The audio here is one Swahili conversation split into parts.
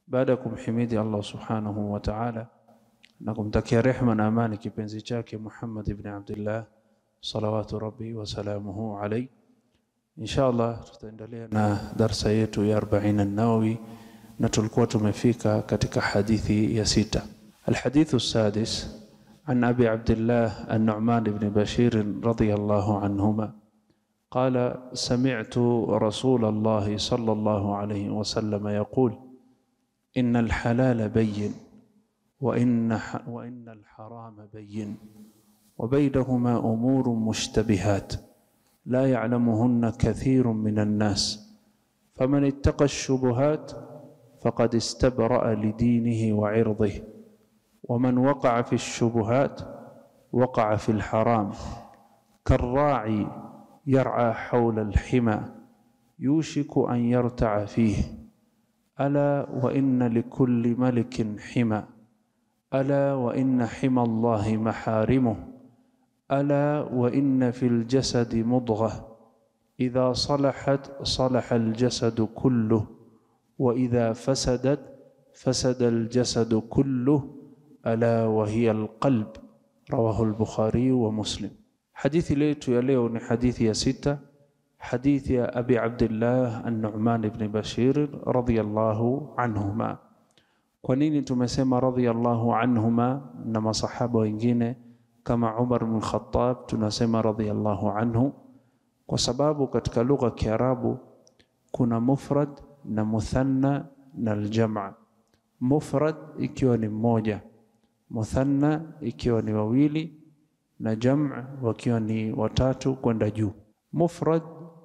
baada ya kumhimidi Allah subhanahu wa ta'ala na kumtakia rehma na amani kipenzi chake Muhammad ibn Abdullah salawatu rabbi wa salamuhu alayhi insha Allah tutaendelea na darsa yetu ya 40 an-Nawawi na tulikuwa tumefika katika hadithi ya sita الحديث السادس عن أبي عبد الله النعمان بن بشير رضي الله عنهما قال سمعت رسول الله صلى الله عليه وسلم يقول إن الحلال بين وإن, وإن الحرام بين وبينهما أمور مشتبهات لا يعلمهن كثير من الناس فمن اتقى الشبهات فقد استبرأ لدينه وعرضه ومن وقع في الشبهات وقع في الحرام كالراعي يرعى حول الحمى يوشك أن يرتع فيه ألا وإن لكل ملك حمى ألا وإن حمى الله محارمه ألا وإن في الجسد مضغة إذا صلحت صلح الجسد كله وإذا فسدت فسد الجسد كله ألا وهي القلب رواه البخاري ومسلم حديث ليت يا leo ni hadithi ya sita hadithi ya Abi Abdullah An-Nu'man ibn Bashir radhiyallahu anhuma kwa nini tumesema radhiyallahu anhuma na masahaba wengine kama Umar bin Khattab tunasema radhiyallahu anhu kwa sababu katika lugha ya Kiarabu kuna mufrad na muthanna na aljamaa mufrad ikiwa ni mmoja muthanna ikiwa ni wawili na jam' wakiwa ni watatu kwenda juu mufrad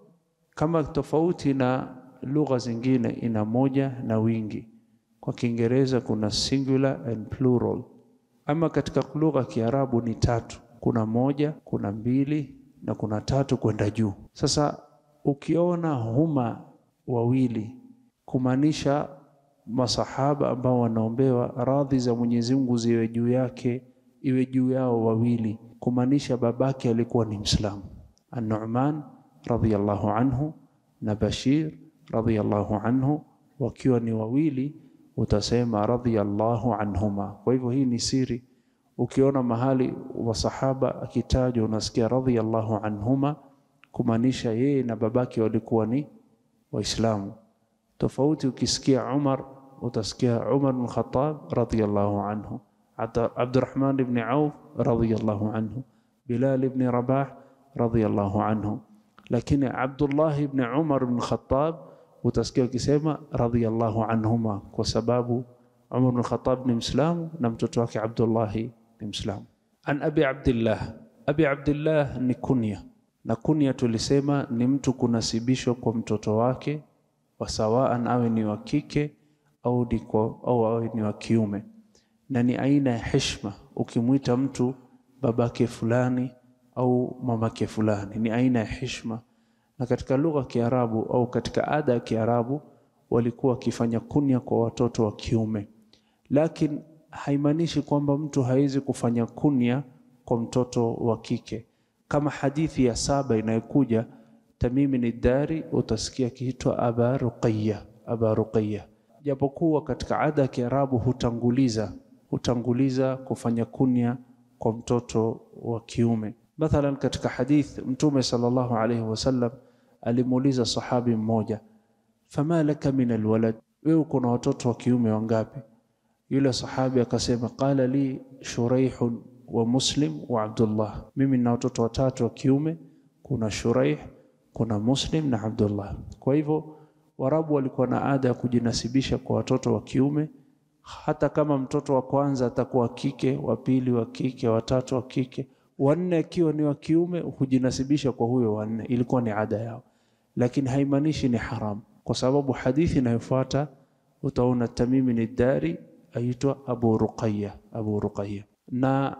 kama tofauti na lugha zingine ina moja na wingi kwa Kiingereza kuna singular and plural ama katika lugha ya Kiarabu ni tatu kuna moja kuna mbili na kuna tatu kwenda juu sasa ukiona huma wawili kumaanisha masahaba ambao wanaombewa radhi za Mwenyezi Mungu ziwe juu yake iwe juu yao wawili kumaanisha babake alikuwa ni Muislamu An-Nu'man radhiyallahu anhu na Bashir radhiyallahu anhu wakiwa ni wawili utasema radhiyallahu anhuma kwa hivyo hii ni siri ukiona mahali wasahaba akitajwa unasikia radhiyallahu anhuma kumaanisha yeye na babake walikuwa ni waislamu tofauti ukisikia Umar utasikia Umar bin Khattab radhiyallahu anhu Abdurrahman ibn Auf radhiyallahu anhu Bilal ibn Rabah radhiyallahu anhu lakini Abdullah ibn Umar ibn Khattab utasikia ukisema radhiyallahu anhuma kwa sababu Umar ibn Khattab ni Muislamu na mtoto wake Abdullah ni Muislamu an Abi Abdullah Abi Abdullah ni kunya na kunya tulisema ni mtu kunasibishwa kwa mtoto wake wasawaan awe ni wa kike au diko, au awe ni wa kiume na ni aina ya heshima ukimwita mtu babake fulani au mamake fulani ni aina ya heshima na katika lugha ya Kiarabu au katika ada ya Kiarabu walikuwa wakifanya kunya kwa watoto wa kiume lakini haimaanishi kwamba mtu hawezi kufanya kunya kwa mtoto wa kike kama hadithi ya saba inayokuja Tamimi ni dari utasikia kiitwa Aba Ruqayya Aba Ruqayya japokuwa katika ada ya Kiarabu hutanguliza hutanguliza kufanya kunya kwa mtoto wa kiume mathalan katika hadith mtume sallallahu alayhi wasallam alimuuliza sahabi mmoja fama laka min alwalad wewe uko na watoto wa kiume wangapi yule sahabi akasema qala li shuraih wa muslim wa abdullah mimi nina watoto watatu wa kiume kuna shuraih kuna Muslim na Abdullah. Kwa hivyo Warabu walikuwa na ada ya kujinasibisha kwa watoto wa kiume, hata kama mtoto wa kwanza atakuwa kike, wa pili wa kike, watatu wa kike, wanne akiwa ni wa kiume, hujinasibisha kwa huyo wanne. Ilikuwa ni ada yao, lakini haimaanishi ni haram, kwa sababu hadithi inayofuata utaona Tamimi ni dari aitwa Abu Ruqayya, Abu Ruqayya, na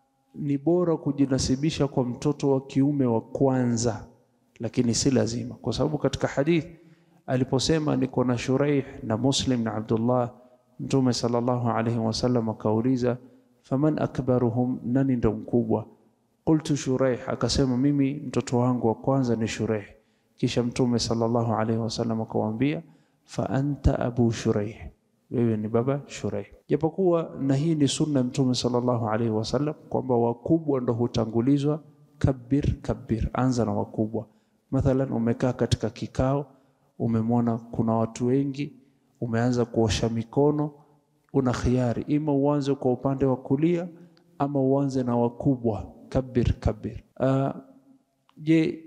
ni bora kujinasibisha kwa mtoto wa kiume wa kwanza lakini si lazima kwa sababu katika hadith aliposema niko na Shuraih na Muslim na Abdullah Mtume sallallahu alayhi wasallam akauliza faman akbaruhum nani ndo mkubwa qultu Shuraih akasema mimi mtoto wangu wa kwanza ni Shuraih kisha Mtume sallallahu alayhi wasallam akamwambia fa anta abu Shuraih wewe ni baba Shuraih. Japokuwa na hii ni sunna ya Mtume sallallahu alaihi wasallam kwamba wakubwa ndo hutangulizwa. Kabir kabir, anza na wakubwa. Mathalan, umekaa katika kikao, umemwona kuna watu wengi, umeanza kuosha mikono, una khiari, ima uanze kwa upande wa kulia ama uanze na wakubwa. Kabir kabir. Uh, je,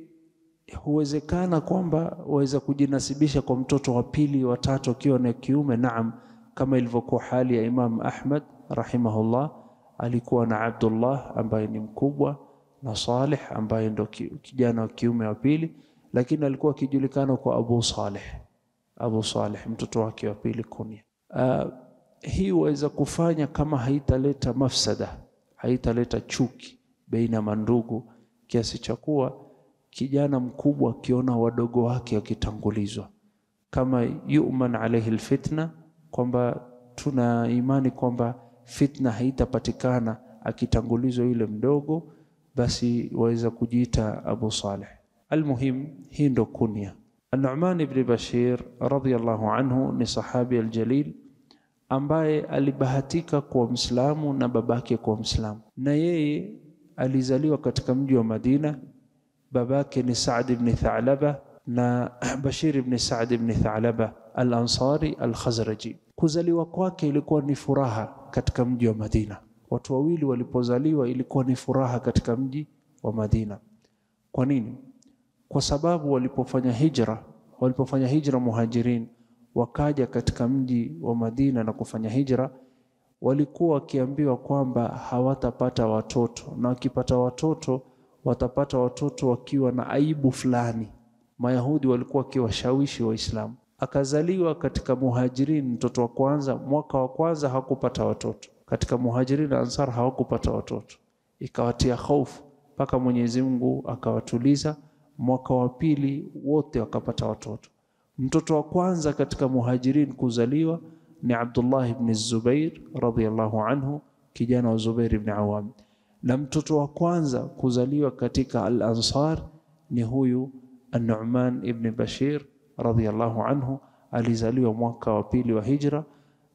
huwezekana kwamba waweza kujinasibisha kwa mtoto wa pili wa tatu akiwa na kiume? Naam, kama ilivyokuwa hali ya Imam Ahmad rahimahullah, alikuwa na Abdullah ambaye ni mkubwa na Saleh ambaye ndo kijana wa kiume wa pili, lakini alikuwa akijulikana kwa Abu Saleh, Abu Saleh mtoto wake wa pili kunia. Uh, hii waweza kufanya kama haitaleta mafsada, haitaleta chuki baina ya mandugu kiasi cha kuwa kijana mkubwa akiona wadogo wake wakitangulizwa, kama yuman alaihi alfitna, kwamba tuna imani kwamba fitna haitapatikana akitangulizwa yule mdogo, basi waweza kujiita Abu Saleh. Almuhim, hii ndo kunya. An-Nu'man ibn Bashir radhiyallahu anhu ni sahabi aljalil ambaye alibahatika kuwa Mslamu na babake kuwa Mslamu, na yeye alizaliwa katika mji wa Madina babake ni Saad ibn Thalaba na Bashir ibn Saad ibn Thalaba al-Ansari al-Khazraji. Kuzaliwa kwake ilikuwa ni furaha katika mji wa Madina. Watu wawili walipozaliwa ilikuwa ni furaha katika mji wa Madina. Kwa nini? Kwa sababu walipofanya hijra, walipofanya hijra muhajirin wakaja katika mji wa Madina na kufanya hijra, walikuwa wakiambiwa kwamba hawatapata watoto na wakipata watoto watapata watoto wakiwa na aibu fulani. Mayahudi walikuwa wakiwashawishi Waislamu. Akazaliwa katika Muhajirin, mtoto wa kwanza. Mwaka wa kwanza hawakupata watoto katika Muhajirin na Ansar, hawakupata watoto, ikawatia hofu mpaka Mwenyezi Mungu akawatuliza. Mwaka wa pili wote wakapata watoto. Mtoto wa kwanza katika Muhajirin kuzaliwa ni Abdullah ibn Zubair radhiyallahu anhu, kijana wa Zubair ibn Awam na mtoto wa kwanza kuzaliwa katika Al-Ansar ni huyu An-Nu'man ibn Bashir radhiyallahu anhu, alizaliwa mwaka wa pili wa hijra,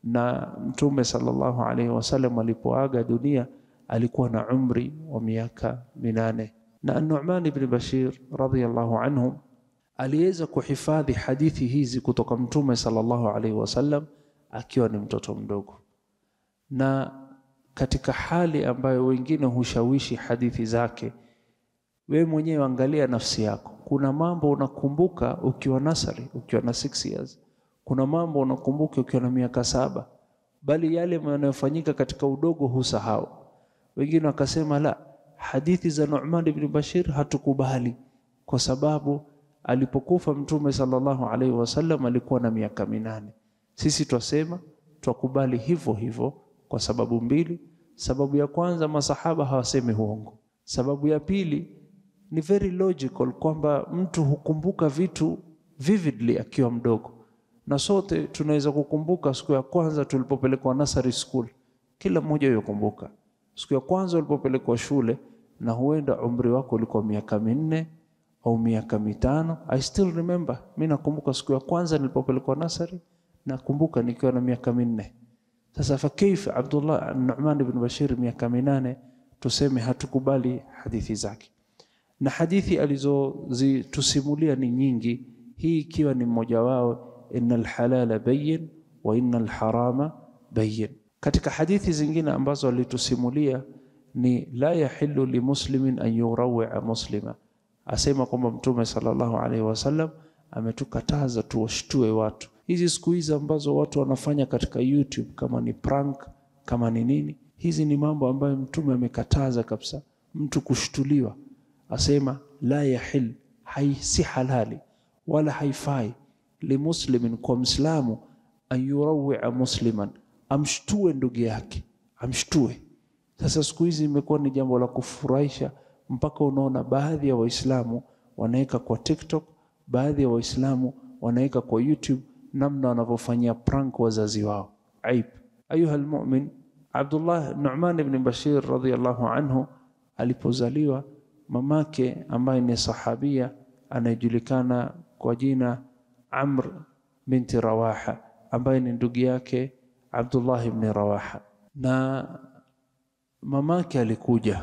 na Mtume sallallahu alaihi wasallam alipoaga dunia alikuwa na umri wa miaka minane. Na An-Nu'man ibn Bashir radhiyallahu anhu aliweza kuhifadhi hadithi hizi kutoka Mtume sallallahu alaihi wasallam akiwa ni mtoto mdogo na katika hali ambayo wengine hushawishi hadithi zake, wewe mwenyewe angalia nafsi yako. Kuna mambo unakumbuka ukiwa nasari, ukiwa na 6 years. Kuna mambo unakumbuka ukiwa na miaka saba, bali yale yanayofanyika katika udogo husahau. Wengine wakasema la, hadithi za Nu'man ibn Bashir hatukubali kwa sababu alipokufa Mtume sallallahu alaihi wasallam alikuwa na miaka minane. Sisi twasema twakubali hivyo hivyo kwa sababu mbili. Sababu ya kwanza, masahaba hawasemi uongo. Sababu ya pili ni very logical kwamba mtu hukumbuka vitu vividly akiwa mdogo, na sote tunaweza kukumbuka siku ya kwanza tulipopelekwa nursery school. Kila mmoja yukumbuka siku ya kwanza ulipopelekwa shule, na huenda umri wako ulikuwa miaka minne au miaka mitano. I still remember, mimi nakumbuka siku ya kwanza nilipopelekwa nursery, nakumbuka nikiwa na miaka minne. Sasa fa kaifa Abdullah Nu'man ibn Bashir miaka minane, tuseme hatukubali hadithi zake, na hadithi alizozitusimulia ni nyingi, hii ikiwa ni mmoja wao, innal halala bayyin wa innal harama bayyin. Katika hadithi zingine ambazo alitusimulia ni la yahillu limuslimin an yurawia muslima, asema kwamba Mtume sallallahu alaihi wasallam ametukataza tuwashtue watu hizi siku hizi ambazo watu wanafanya katika YouTube, kama ni prank, kama ni nini, hizi ni mambo ambayo Mtume amekataza kabisa mtu kushtuliwa. Asema la yahil, hai si halali wala haifai limuslimin, kwa Mslamu an yurawia musliman, amshtue ndugu yake, amshtue. Sasa siku hizi imekuwa ni jambo la kufurahisha, mpaka unaona baadhi ya Waislamu wanaweka kwa TikTok, baadhi ya Waislamu wanaweka kwa YouTube namna wanavyofanyia prank wazazi wao. Aib. Ayuha almu'min, Abdullah Nu'man ibn Bashir radhiyallahu anhu alipozaliwa, mamake ambaye ni sahabia anayejulikana kwa jina Amr binti Rawaha, ambaye ni ndugu yake Abdullah ibn Rawaha, na mamake alikuja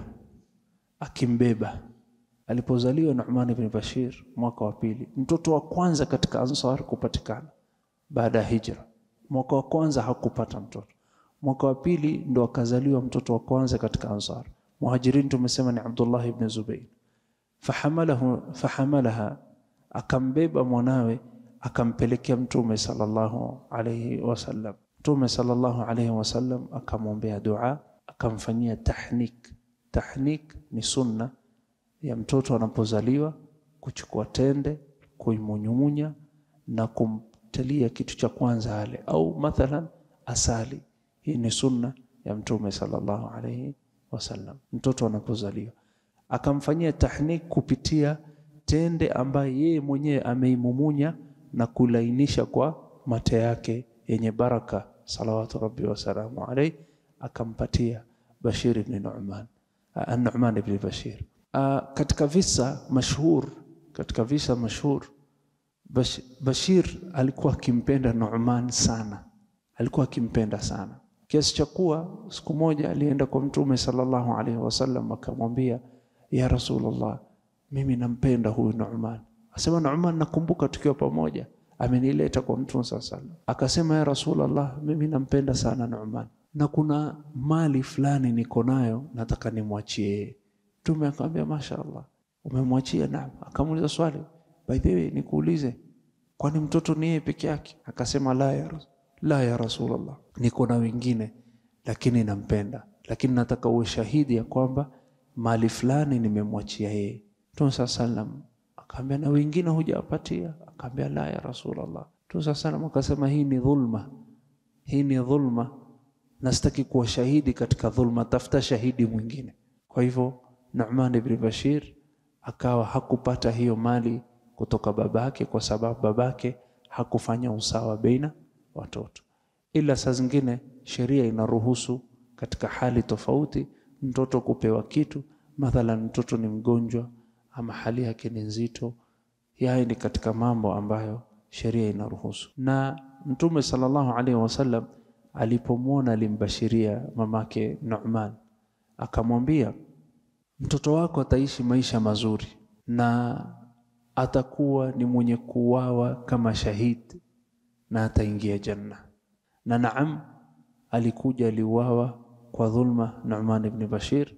akimbeba alipozaliwa Nu'man ibn Bashir mwaka wa pili, mtoto wa kwanza katika Ansar kupatikana baada ya hijra. Mwaka wa kwanza hakupata mtoto, mwaka wa pili ndo akazaliwa mtoto wa kwanza katika Ansar. Muhajirin tumesema ni Abdullah ibn Zubayr. Fahamalahu, fahamalaha, akambeba mwanawe akampelekea Mtume sallallahu alayhi wasallam. Mtume sallallahu alayhi wasallam akamwombea dua, akamfanyia tahnik. Tahnik ni sunna ya mtoto anapozaliwa kuchukua tende kuimunyumunya na kumtalia kitu cha kwanza ale, au mathalan asali. Hii ni sunna ya Mtume sallallahu alayhi wasallam. Mtoto anapozaliwa akamfanyia tahnik kupitia tende ambaye yeye mwenyewe ameimumunya na kulainisha kwa mate yake yenye baraka, salawatu rabbi wasalamu alayhi, akampatia Bashir ibn Nu'man, Nu'man ibn Bashir. Uh, katika visa mashhur katika visa mashhur Bash, Bashir alikuwa akimpenda Nu'man sana, alikuwa akimpenda sana kiasi cha kuwa siku moja alienda kwa Mtume sallallahu alaihi wasallam akamwambia, ya Rasulullah, mimi nampenda huyu Nu'man. Asema Nu'man, nakumbuka tukiwa pamoja, amenileta kwa Mtume sallallahu alaihi wasallam. Akasema, ya Rasulullah, mimi nampenda sana Nu'man na kuna mali fulani niko nayo nataka nimwachie yeye. Mtume akamwambia mashaallah, umemwachia? Naam. Akamuuliza swali, by the way, nikuulize, kwani mtoto ni yeye peke yake? Akasema la ya, la ya Rasulullah, niko na wengine lakini nampenda, lakini nataka uwe shahidi ya kwamba mali fulani nimemwachia yeye. Mtume saa salam akaambia na wengine hujawapatia? Akaambia la ya Rasulullah. Mtume saa salam akasema hii ni dhulma, hii ni dhulma na sitaki kuwa shahidi katika dhulma, tafuta shahidi mwingine. Kwa hivyo Nu'man ibn Bashir akawa hakupata hiyo mali kutoka babake, kwa sababu babake hakufanya usawa baina watoto. Ila saa zingine sheria inaruhusu katika hali tofauti mtoto kupewa kitu, mathalan mtoto ni mgonjwa ama hali yake ni nzito. Haya ni katika mambo ambayo sheria inaruhusu. Na Mtume sallallahu alaihi wasallam alipomwona alimbashiria mamake Nu'man, akamwambia mtoto wako ataishi maisha mazuri na atakuwa ni mwenye kuwawa kama shahidi na ataingia janna. Na naam, alikuja aliuawa kwa dhulma Nu'man ibn Bashir,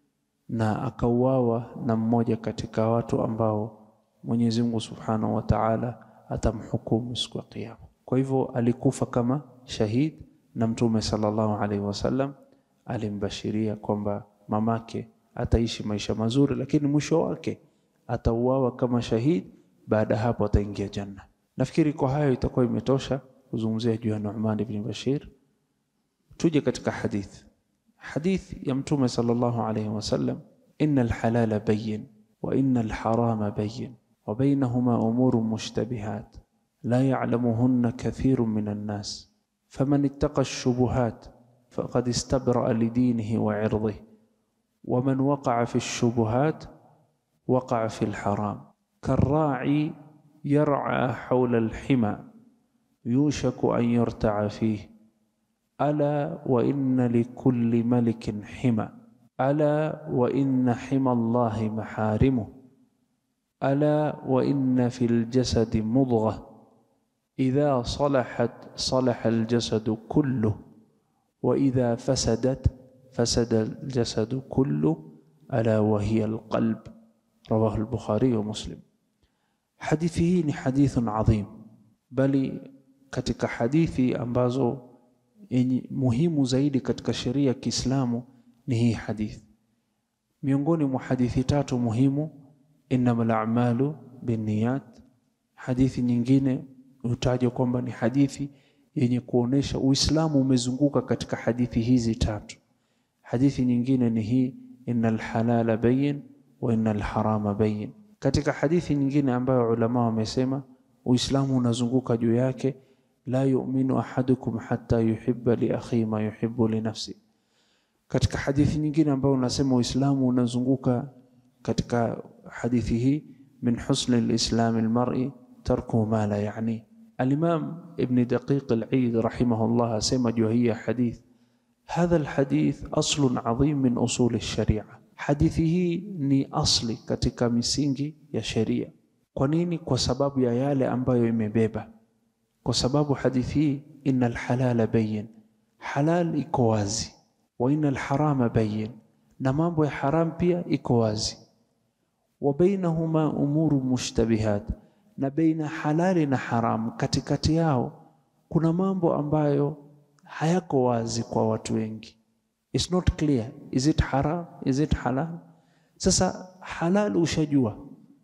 na akauawa na mmoja katika watu ambao Mwenyezi Mungu Subhanahu wa Ta'ala atamhukumu siku ya Kiyama. Kwa hivyo alikufa kama shahid, na Mtume sallallahu alaihi wasallam alimbashiria kwamba mamake ataishi maisha mazuri, lakini mwisho wake atauawa kama shahid. Baada hapo ataingia janna. Nafikiri kwa hayo itakuwa imetosha kuzungumzia juu ya Nu'man ibn Bashir. Tuje katika hadith, hadith ya Mtume sallallahu alayhi wasallam, inna alhalala bayyin wa inna alharama bayyin wa baynahuma umurun mushtabihat la ya'lamuhunna kathirun minan nas faman ittaqa ash-shubuhat faqad istabra'a lidinihi wa 'irdihi wa man waqa'a fi ash-shubuhat waqa'a fi al-haram karra'i yar'a hawla al-hima yushaku an yurta'a fihi ala wa inna likulli malikin hima ala wa inna hima Allahi maharimuh ala wa inna fil jasadi mudghah idha salahat salaha al-jasadu kulluh wa idha fasadat fasada al-jasadu kulluh ala wa hiya al-qalb rawahu al-Bukhari wa Muslim. Hadithi hii ni hadithun adhim, bali katika hadithi ambazo yenye muhimu zaidi katika sheria ya Kiislamu ni hii hadithi. Miongoni mwa hadithi tatu muhimu, innamal a'malu binniyat. Hadithi nyingine hutajwa kwamba ni hadithi yenye kuonesha Uislamu umezunguka katika hadithi hizi tatu. Hadithi nyingine ni hii, innal halala bayyin wa innal harama bayyin. Katika hadithi nyingine ambayo ulama wamesema Uislamu unazunguka juu yake la yu'minu ahadukum hatta yuhibba li akhi ma yuhibbu li nafsi. Katika hadithi nyingine ambayo unasema Uislamu unazunguka katika hadithi hii, min husni lislami almar'i tarku ma la yani, Alimam Ibn Daqiq al-Eid rahimahullah asema juu hii ya hadith, hadha alhadith aslun adhim min usul sharia, hadithi hii ni asli katika misingi ya sheria. Kwa nini? Kwa sababu ya yale ambayo imebeba, kwa sababu hadithi hii inna alhalala bayin, halal iko wazi, wa inna alharama bayin, na mambo ya haram pia iko wazi, wa bainahuma umuru mushtabihat na baina halali na haramu, katikati yao kuna mambo ambayo hayako wazi kwa watu wengi. It's not clear, is it haram, is it halal? Sasa halal ushajua,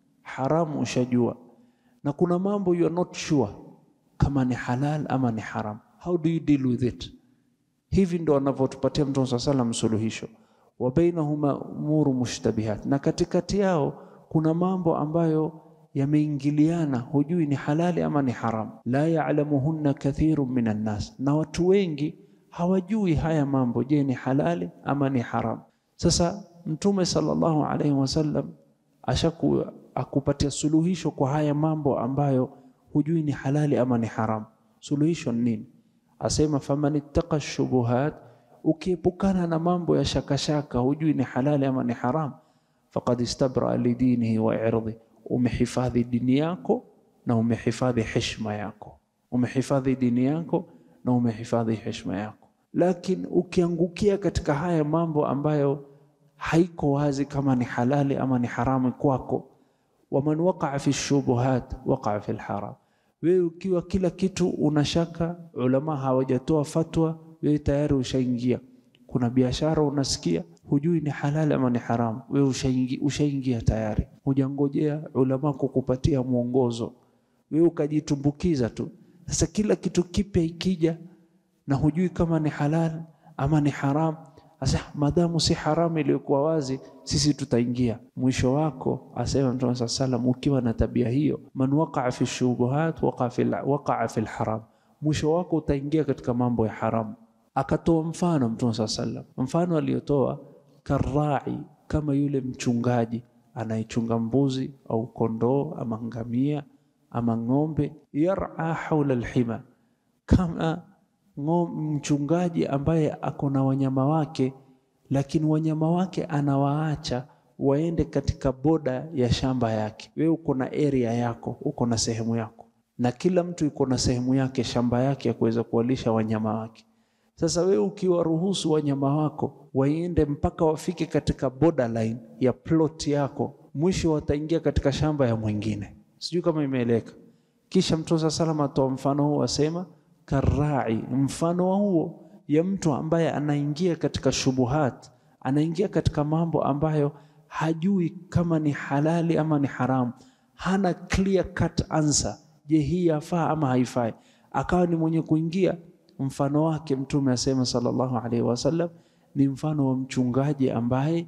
haramu ushajua, na kuna mambo you are not sure kama ni halal ama ni haram. How do you deal with it? Hivi ndo anavyotupatia Mtume swalla salam suluhisho, wa bainahuma umuru mushtabihat, na katikati yao kuna mambo ambayo yameingiliana, hujui ni halali ama ni haram. La ya'lamuhunna kathirun minan nas, na watu wengi hawajui haya mambo, je, ni halali ama ni haram. Sasa Mtume sallallahu alaihi wasallam ashaku akupatia suluhisho kwa haya mambo ambayo hujui ni halali ama ni haram. Suluhisho ni nini? Asema faman ittaqa shubuhat, ukiepukana na mambo ya shakashaka, hujui ni halali ama ni haram, faqad istabra lidinihi wa irdhi umehifadhi dini yako na umehifadhi heshima yako, umehifadhi dini yako na umehifadhi heshima yako. Lakini ukiangukia katika haya mambo ambayo haiko wazi kama ni halali ama ni haramu kwako, waman waqaa fi shubuhat waqaa fi lharam, wewe ukiwa kila kitu unashaka, ulama hawajatoa fatwa, wewe tayari ushaingia. Kuna biashara unasikia hujui ni halali ama ni haramu, wewe ushaingia, ushaingia tayari, hujangojea ulama kukupatia mwongozo, wewe ukajitumbukiza tu. Sasa kila kitu kipya ikija na hujui kama ni halal ama ni haram, sasa madamu si haramu iliyokuwa wazi, sisi tutaingia. Mwisho wako asema Mtume saa salam, ukiwa na tabia hiyo, man waqaa fi shubuhat waqaa fi lharam, mwisho wako utaingia katika mambo ya haramu. Akatoa mfano Mtume saa salam, mfano aliyotoa karai, kama yule mchungaji anayechunga mbuzi au kondoo ama ngamia ama ng'ombe, yar'a haula alhima, kama mchungaji ambaye ako na wanyama wake, lakini wanyama wake anawaacha waende katika boda ya shamba yake. Wewe uko na area yako, uko na sehemu yako, na kila mtu yuko na sehemu yake, shamba yake ya kuweza kuwalisha wanyama wake. Sasa wewe ukiwaruhusu wanyama wako waende mpaka wafike katika borderline ya plot yako, mwisho wataingia katika shamba ya mwingine. Sijui kama imeeleka. Kisha Mtume saa salam atoa mfano huu, asema karai, mfano wa huo ya mtu ambaye anaingia katika shubuhat, anaingia katika mambo ambayo hajui kama ni halali ama ni haramu, hana clear cut answer. Je, hii yafaa ama haifai? Akawa ni mwenye kuingia mfano wake Mtume asema sallallahu alaihi wasallam ni mfano wa mchungaji ambaye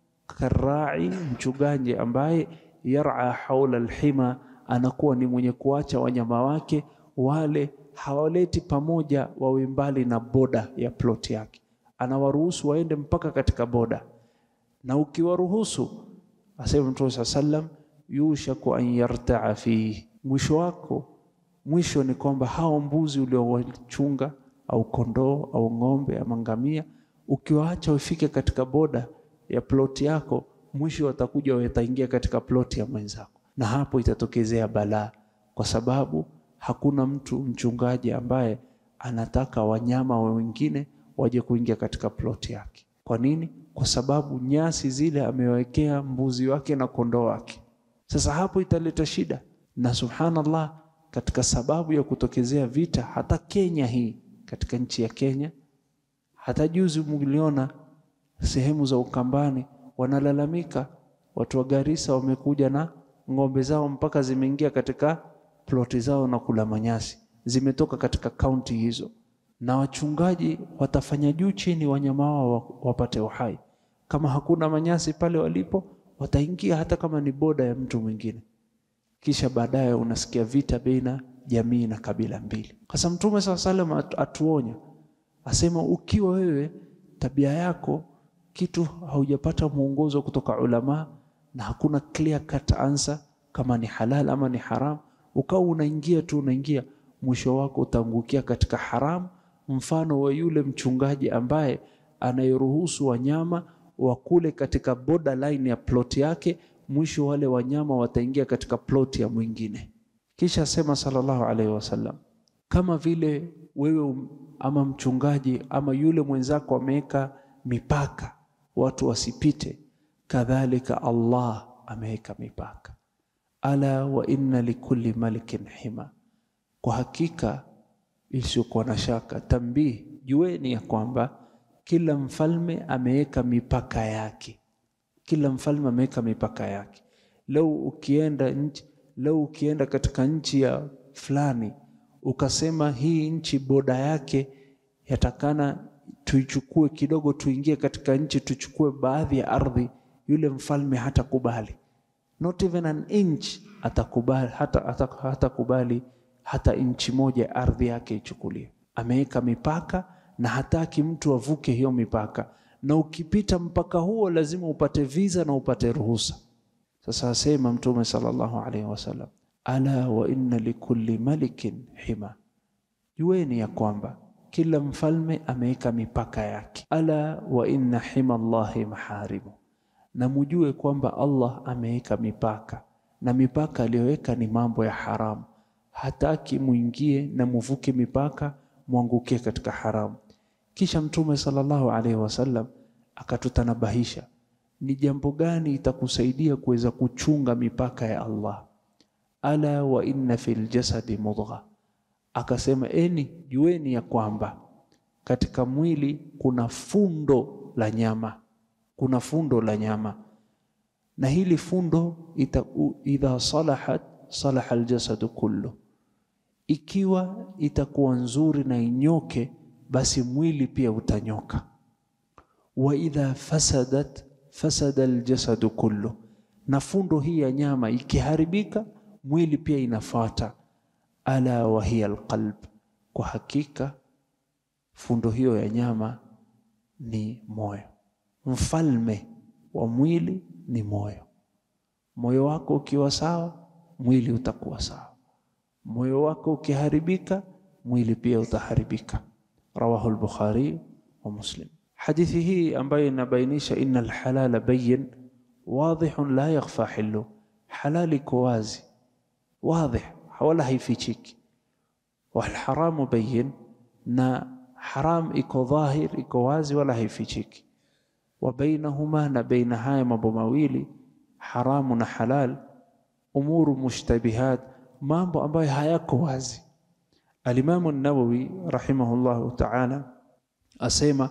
karai, mchungaji ambaye yar'a haula alhima, anakuwa ni mwenye kuacha wanyama wake wale, hawaleti pamoja, wawe mbali na boda ya plot yake, anawaruhusu waende mpaka katika boda. Na ukiwaruhusu, asema Mtume sallam, yushaku an yartaa fihi, mwisho wako mwisho ni kwamba hao mbuzi uliowachunga au kondoo au ng'ombe ama ngamia, ukiwaacha ufike katika boda ya ploti yako, mwisho watakuja wataingia katika ploti ya mwenzako, na hapo itatokezea balaa, kwa sababu hakuna mtu mchungaji ambaye anataka wanyama wengine waje kuingia katika ploti yake. Kwa nini? Kwa sababu nyasi zile amewekea mbuzi wake na kondoo wake. Sasa hapo italeta shida, na subhanallah katika sababu ya kutokezea vita hata Kenya hii, katika nchi ya Kenya, hata juzi mliona sehemu za Ukambani wanalalamika, watu wa Garissa wamekuja na ng'ombe zao mpaka zimeingia katika ploti zao na kula manyasi, zimetoka katika kaunti hizo, na wachungaji watafanya juu chini wanyama wao wapate uhai. Kama hakuna manyasi pale walipo, wataingia hata kama ni boda ya mtu mwingine kisha baadaye unasikia vita baina jamii na kabila mbili. Sasa Mtume saa salam atuonya, asema ukiwa wewe tabia yako kitu haujapata mwongozo kutoka ulama na hakuna clear cut answer kama ni halal ama ni haram, ukawa unaingia tu unaingia, mwisho wako utaangukia katika haramu, mfano wa yule mchungaji ambaye anayeruhusu wanyama wakule katika borderline ya plot yake, mwisho wale wanyama wataingia katika plot ya mwingine. Kisha sema sallallahu alaihi wasallam, kama vile wewe ama mchungaji ama yule mwenzako ameweka mipaka watu wasipite, kadhalika Allah ameweka mipaka. Ala wa inna likulli malikin hima, kwa hakika isiyokuwa na shaka, tambihi, jueni ya kwamba kila mfalme ameweka mipaka yake. Kila mfalme ameweka mipaka yake. Lau ukienda nchi, lau ukienda katika nchi ya fulani ukasema hii nchi boda yake yatakana tuichukue kidogo, tuingie katika nchi tuchukue baadhi ya ardhi, yule mfalme hatakubali, not even an inch atakubali, hata hatakubali hata inchi moja ardhi yake ichukuliwe. Ameweka mipaka na hataki mtu avuke hiyo mipaka, na ukipita mpaka huo lazima upate visa na upate ruhusa. Sasa asema Mtume sallallahu alaihi wasallam, ala wa inna likulli malikin hima, jueni ya kwamba kila mfalme ameweka mipaka yake. Ala wa inna hima Allahi maharimu, na mujue kwamba Allah ameweka mipaka, na mipaka aliyoweka ni mambo ya haramu. Hataki muingie na muvuke mipaka mwangukie katika haramu. Kisha Mtume sallallahu alaihi wasallam akatutanabahisha ni jambo gani itakusaidia kuweza kuchunga mipaka ya Allah. Ala wa inna fil jasadi mudgha, akasema eni, jueni ya kwamba katika mwili kuna fundo la nyama, kuna fundo la nyama, na hili fundo ita, idha salahat salaha aljasadu kullu, ikiwa itakuwa nzuri na inyoke, basi mwili pia utanyoka. Wa idha fasadat fasada aljasadu kullu, na fundo hii ya nyama ikiharibika mwili pia inafuata. Ala wa hiya alqalb, kwa hakika fundo hiyo ya nyama ni moyo. Mfalme wa mwili ni moyo. Moyo wako ukiwa sawa, mwili utakuwa sawa. Moyo wako ukiharibika, mwili pia utaharibika. Rawahu al-Bukhari wa Muslim. Hadithi hii ambayo inabainisha inna alhalala bayin wadhihun la yakhfa hillu, halali iko wazi wadhih, wala haifichiki. Walharamu bayin, na haram iko dhahir, iko wazi, wala haifichiki. Wa bainahuma, na baina haya mambo mawili haramu na halal, umuru mushtabihat, mambo ambayo hayako wazi. Alimamu Nawawi rahimahullahu ta'ala asema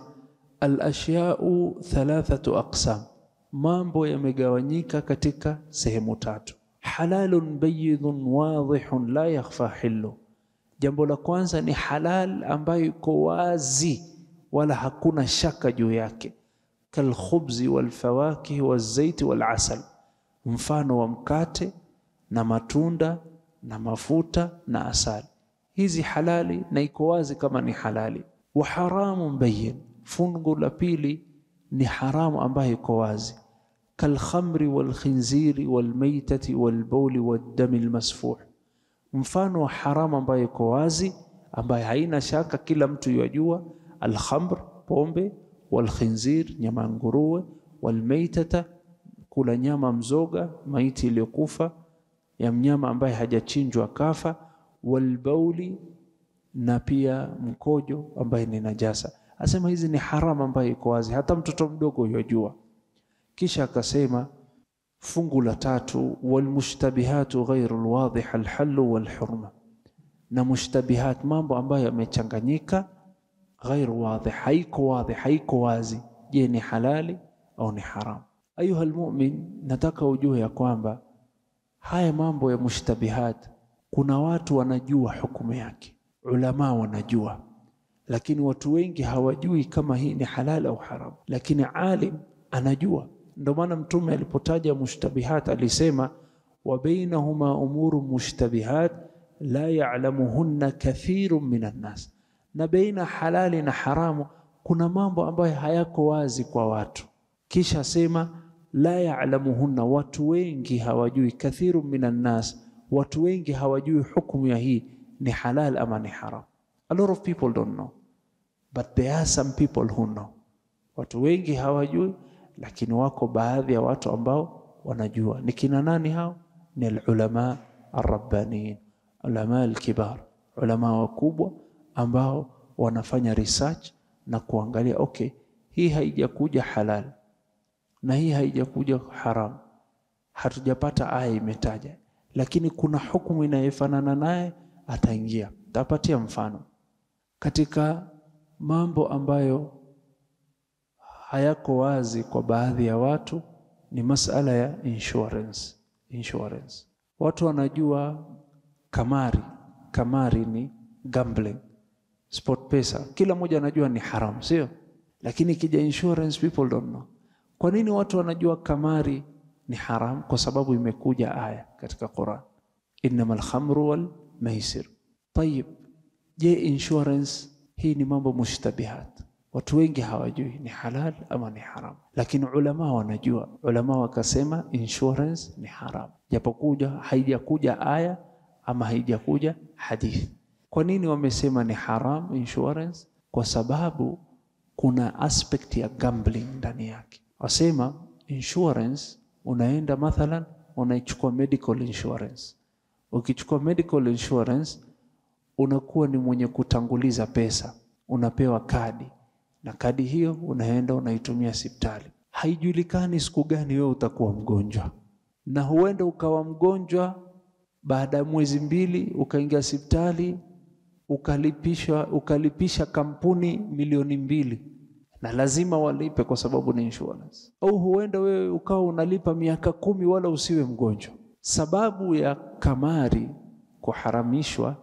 Alashyau thalathatu aqsam, mambo yamegawanyika katika sehemu tatu. Halalun bayidun wadhihun la yakhfa hillu, jambo la kwanza ni halal ambayo iko wazi wala hakuna shaka juu yake. Kalkhubzi walfawakihi walzaiti walasal, mfano wa mkate na matunda na mafuta na asali. Hizi halali na iko wazi kama ni halali. Wa haramun bayin Fungu la pili ni haramu ambayo iko wazi, kalkhamri walkhinziri walmaitati walbauli waddami lmasfuh, mfano wa haramu ambayo iko wazi, ambayo haina shaka, kila mtu yajua. Alkhamr, pombe, walkhinzir, nyama ya nguruwe, walmaitata, kula nyama mzoga, maiti iliyokufa ya mnyama ambaye hajachinjwa kafa, walbauli, na pia mkojo ambaye ni najasa Asema hizi ni haramu ambayo iko wazi, hata mtoto mdogo yajua. Kisha akasema fungu la tatu, walmushtabihatu ghairu lwadhih alhallu walhurma, na mushtabihat, mambo ambayo yamechanganyika, ghairu wadhih, haiko wadhih, haiko wazi. Je, ni halali au ni haramu? Ayuha almu'min, nataka ujue ya kwamba haya mambo ya mushtabihat, kuna watu wanajua hukumu yake, ulama wanajua lakini watu wengi hawajui kama hii ni halal au haram, lakini alim anajua. Ndio maana Mtume alipotaja mushtabihat alisema, wa bainahuma umuru mushtabihat la ya'lamuhunna kathirun minan nas, na baina halali na haramu kuna mambo ambayo hayako wazi kwa watu. Kisha sema la ya'lamuhunna, watu wengi hawajui. Kathirun minan nas, watu wengi hawajui hukumu ya hii ni halal ama ni haram. A lot of people don't know but there are some people who know. Watu wengi hawajui, lakini wako baadhi ya watu ambao wanajua. Ni kina nani hao? Ni alulama arrabbaniyin, ulama alkibar, ulama wakubwa ambao wanafanya research na kuangalia, okay, hii haijakuja halal na hii haijakuja haram, hatujapata aya imetaja, lakini kuna hukumu inayofanana naye, ataingia. Tapatia mfano katika mambo ambayo hayako wazi kwa baadhi ya watu ni masala ya insurance. Insurance, watu wanajua kamari, kamari ni gambling, sport pesa, kila mmoja anajua ni haram, sio? Lakini ikija insurance people don't know. Kwa nini watu wanajua kamari ni haram? Kwa sababu imekuja aya katika Quran, innamal khamru wal maisir. Tayib, je, insurance hii ni mambo mushtabihat, watu wengi hawajui ni halal ama ni haram, lakini ulama wanajua. Ulama wakasema insurance ni haram, japokuja haijakuja aya ama haijakuja hadithi. Kwa nini wamesema ni haram insurance? Kwa sababu kuna aspect ya gambling ndani yake. Wasema insurance, unaenda mathalan, unaichukua medical insurance. Ukichukua medical insurance unakuwa ni mwenye kutanguliza pesa, unapewa kadi na kadi hiyo unaenda unaitumia hospitali. Haijulikani siku gani wewe utakuwa mgonjwa, na huenda ukawa mgonjwa baada ya mwezi mbili, ukaingia hospitali ukalipisha, ukalipisha kampuni milioni mbili na lazima walipe kwa sababu ni insurance. Au huenda wewe ukawa unalipa miaka kumi wala usiwe mgonjwa. Sababu ya kamari kuharamishwa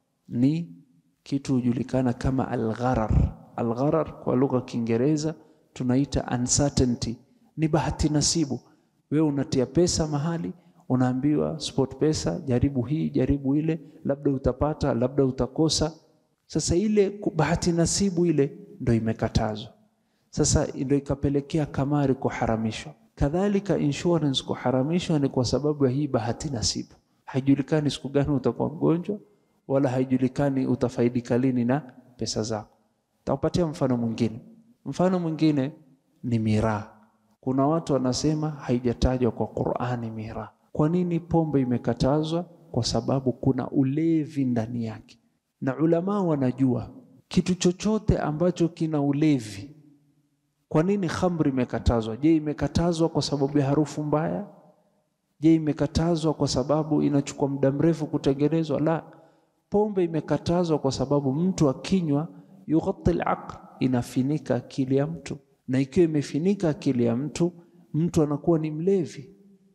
ni kitu hujulikana kama algharar. Algharar kwa lugha ya Kiingereza tunaita uncertainty, ni bahati nasibu. Wewe unatia pesa mahali, unaambiwa sport pesa, jaribu hii, jaribu ile, labda utapata, labda utakosa. Sasa ile bahati nasibu ile ndo imekatazwa. Sasa ndo ikapelekea kamari kuharamishwa. Kadhalika insurance kuharamishwa ni kwa sababu ya hii bahati nasibu. Haijulikani siku gani utakuwa mgonjwa wala haijulikani utafaidika lini na pesa zako. Takupatia mfano mwingine. Mfano mwingine ni miraa. Kuna watu wanasema haijatajwa kwa Qur'ani miraa. Kwa nini pombe imekatazwa? Kwa sababu kuna ulevi ndani yake, na ulama wanajua kitu chochote ambacho kina ulevi. Kwa nini khamri imekatazwa? Je, imekatazwa kwa sababu ya harufu mbaya? Je, imekatazwa kwa sababu inachukua muda mrefu kutengenezwa? La, pombe imekatazwa kwa sababu mtu akinywa, yughatti al-aql, inafinika akili ya mtu, na ikiwa imefinika akili ya mtu, mtu anakuwa ni mlevi.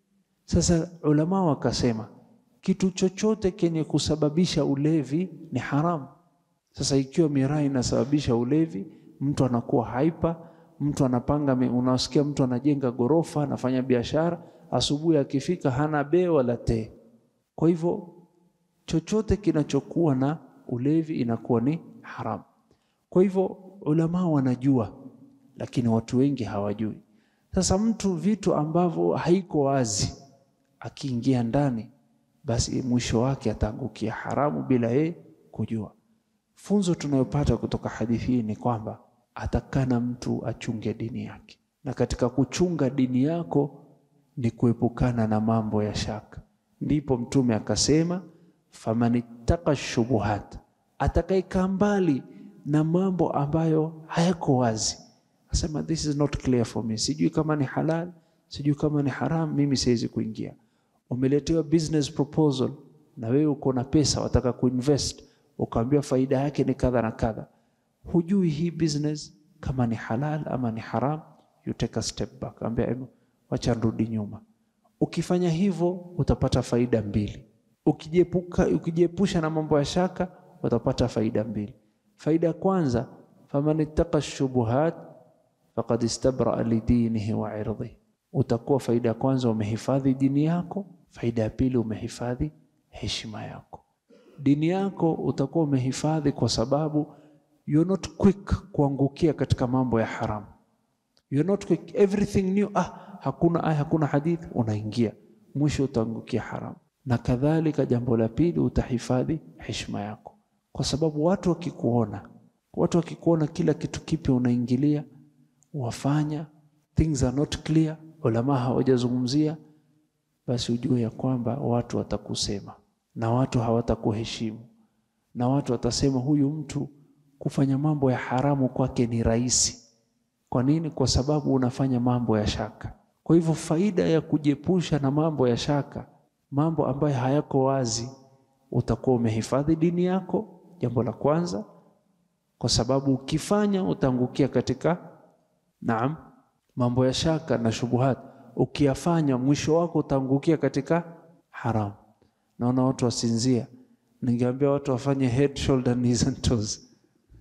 Sasa ulama wakasema kitu chochote kenye kusababisha ulevi ni haramu. Sasa ikiwa miraa inasababisha ulevi, mtu anakuwa haipa, mtu anapanga, unasikia mtu anajenga gorofa, anafanya biashara, asubuhi akifika hana bee wala tee. Kwa hivyo chochote kinachokuwa na ulevi inakuwa ni haramu. Kwa hivyo ulama wanajua, lakini watu wengi hawajui. Sasa mtu vitu ambavyo haiko wazi akiingia ndani, basi mwisho wake ataangukia haramu bila yeye kujua. Funzo tunayopata kutoka hadithi hii ni kwamba atakana mtu achunge dini yake, na katika kuchunga dini yako ni kuepukana na mambo ya shaka. Ndipo Mtume akasema, faman ittaqa shubuhat, atakayekaa mbali na mambo ambayo hayako wazi, asema this is not clear for me, sijui kama ni halal, sijui kama ni haram, mimi siwezi kuingia. Umeletewa business proposal na wewe uko na pesa, wataka kuinvest ukaambiwa faida yake ni kadha na kadha, hujui hii business kama ni halal ama ni haram, you take a step back, ambia wacha nirudi nyuma. Ukifanya hivyo utapata faida mbili. Ukijiepuka, ukijiepusha na mambo ya shaka utapata faida mbili. Faida ya kwanza, faman ittaqa shubuhat faqad istabraa lidinihi wa irdhihi, utakuwa faida ya kwanza umehifadhi dini yako. Faida ya pili umehifadhi heshima yako. Dini yako utakuwa umehifadhi kwa sababu you're not quick kuangukia katika mambo ya haramu. You're not quick everything new. Ah, hakuna aya, hakuna hadithi, unaingia mwisho utaangukia haramu. na kadhalika. Jambo la pili, utahifadhi heshima yako, kwa sababu watu wakikuona, watu wakikuona kila kitu kipya unaingilia, wafanya things are not clear, ulama hawajazungumzia, basi ujue ya kwamba watu watakusema na watu hawatakuheshimu na watu watasema, huyu mtu kufanya mambo ya haramu kwake ni rahisi. Kwa nini? Kwa sababu unafanya mambo ya shaka. Kwa hivyo faida ya kujiepusha na mambo ya shaka, mambo ambayo hayako wazi, utakuwa umehifadhi dini yako, jambo la kwanza, kwa sababu ukifanya utaangukia katika naam, mambo ya shaka na shubuhat. Ukiyafanya mwisho wako utaangukia katika haramu. Naona watu wasinzia, ningeambia watu wafanye head, shoulder, knees and toes.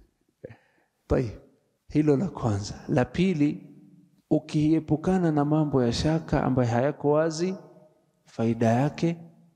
Tayeb, hilo la kwanza. La pili ukiepukana na mambo ya shaka ambayo hayako wazi, faida yake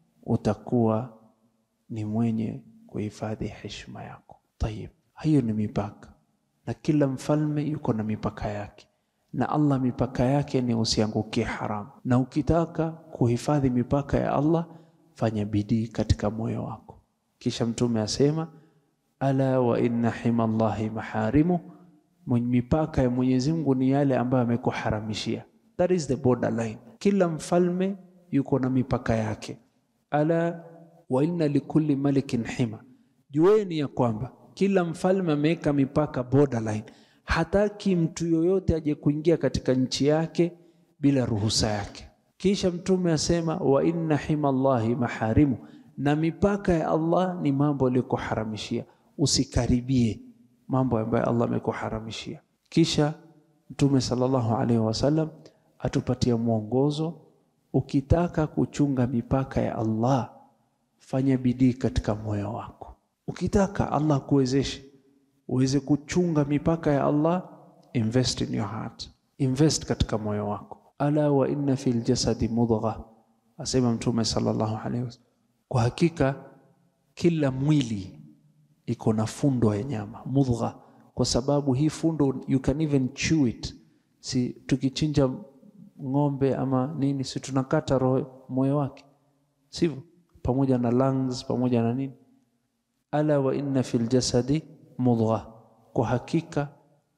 utakuwa ni mwenye kuhifadhi heshima yako. Tayib, hiyo ni mipaka, na kila mfalme yuko na mipaka yake, na Allah mipaka yake ni usiangukie haramu. Na ukitaka kuhifadhi mipaka ya Allah, fanya bidii katika moyo wako. Kisha Mtume asema, ala wa inna hima Allahi maharimu mipaka ya Mwenyezi Mungu ni yale ambayo amekuharamishia. That is the borderline. Kila mfalme yuko na mipaka yake. Ala wa inna likulli malikin hima, jueni ya kwamba kila mfalme ameweka mipaka borderline. Hataki mtu yoyote aje kuingia katika nchi yake bila ruhusa yake. Kisha Mtume asema wa inna hima Allahi maharimu, na mipaka ya Allah ni mambo aliyokuharamishia, usikaribie mambo ambayo Allah amekuharamishia. Kisha Mtume sallallahu alaihi wasallam atupatia mwongozo, ukitaka kuchunga mipaka ya Allah fanya bidii katika moyo wako. Ukitaka Allah kuwezeshe uweze kuchunga mipaka ya Allah, invest in your heart, invest katika moyo wako. Ala wa inna fil jasadi mudgha, asema Mtume sallallahu alaihi wasallam, kwa hakika kila mwili iko na fundo ya nyama mudgha, kwa sababu hii fundo you can even chew it. Si tukichinja ng'ombe ama nini, si tunakata roho moyo wake, sivyo? Pamoja na lungs pamoja na nini. Ala wa inna fil jasadi mudgha, kwa hakika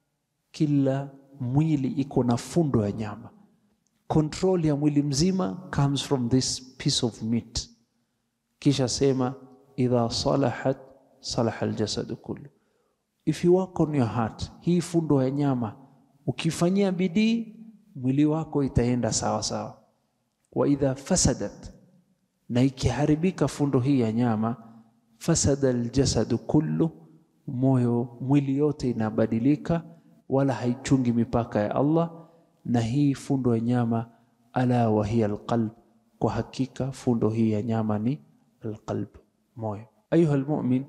kila mwili iko na fundo ya nyama. Control ya mwili mzima comes from this piece of meat. Kisha sema idha salahat salaha aljasadu kullu. If you work on your heart, hii fundo ya nyama ukifanyia bidii, mwili wako itaenda sawa sawa. Wa idha fasadat, na ikiharibika fundo hii ya nyama, fasada aljasadu kullu, moyo mwili yote inabadilika, wala haichungi mipaka ya Allah. Na hii fundo ya nyama, ala wa hiya alqalb, kwa hakika fundo hii ya nyama ni alqalb, moyo. Ayuha almu'min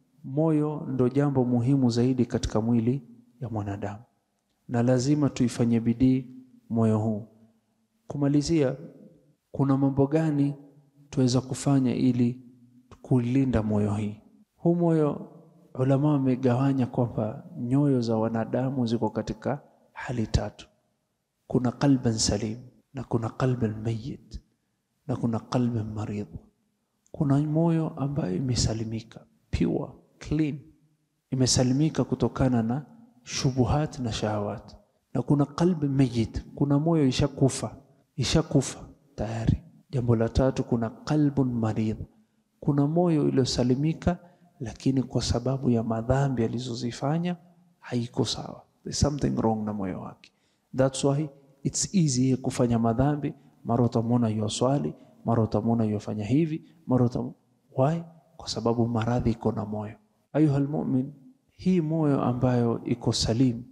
Moyo ndo jambo muhimu zaidi katika mwili ya mwanadamu, na lazima tuifanye bidii moyo huu. Kumalizia, kuna mambo gani tuweza kufanya ili kulinda moyo hii? Huu moyo, ulama wamegawanya kwamba nyoyo za wanadamu ziko katika hali tatu: kuna qalban salim na kuna qalban mayyit na kuna qalban marid. Kuna moyo ambayo imesalimika pure clean imesalimika kutokana na shubuhat na shahawat, na kuna qalbi mayit, kuna moyo ishakufa ishakufa tayari. Jambo la tatu, kuna qalbun marid, kuna moyo iliyosalimika, lakini kwa sababu ya madhambi alizozifanya haiko sawa, there's something wrong na moyo wake. That's why it's easy kufanya madhambi. Mara utamwona yuwaswali, mara utamwona yuwafanya hivi, mara utamwona why? Kwa sababu maradhi iko na moyo Ayuha almu'min, hii moyo ambayo iko salim